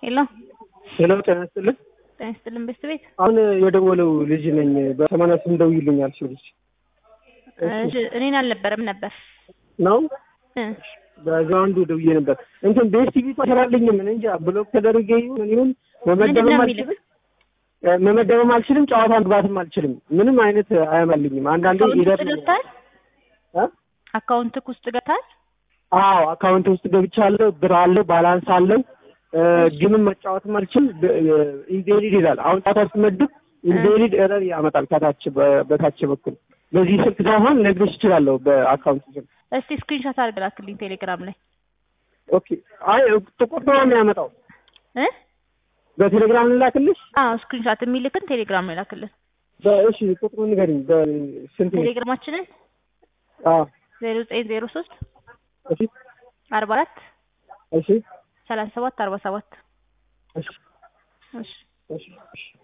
ሄሎ ሄሎ ጤና ይስጥልን። ጤና ይስጥልን ቤት ቤት አሁን የደወለው ልጅ ነኝ። በሰማንያ ስምንት ደውይልኝ አልሽው ልጅ እሺ፣ እኔን አልነበረም ነበር ነው እ በዛው አንዱ ደውዬ ነበር። እንትን ቤስ ቲቪ ተሰራልኝ ምን እንጃ ብሎክ ተደርጌ ይሁን ምን ይሁን ምንድን መመደብም ነው አልችልም የሚልህ? እ መመደብም አልችልም፣ ጨዋታ መግባትም አልችልም። ምንም አይነት አያመልኝም። አንዳንዴ አካውንት ይደር ውስጥ ገብተሃል? እ? አካውንትክ ውስጥ ገብተሃል? አዎ አካውንት ውስጥ ገብቻለሁ። ብር አለው፣ ባላንስ አለው። እ ግንም መጫወትም አልችል ኢንቬሊድ ይላል። አሁን ጨዋታ ስትመድብ ኢንቬሊድ ኤረር ያመጣል ከታች በ- በታች በኩል በዚህ ስልክ ሳይሆን ነግሮች ይችላለሁ በአካውንት ስልክ እስቲ ስክሪንሾት አድርገህ ላክልኝ ቴሌግራም ላይ ኦኬ። አይ ጥቁር ነው የሚያመጣው። እ በቴሌግራም ልላክልሽ? አዎ ስክሪንሾት የሚልክን ቴሌግራም ላይ ላክልን። በእሺ ቁጥሩን ንገሪኝ። በስንት ነው? ቴሌግራማችንን አዎ ዜሮ ዘጠኝ ዜሮ ሶስት እሺ አርባ አራት እሺ ሰላሳ ሰባት አርባ ሰባት እሺ እሺ እሺ እሺ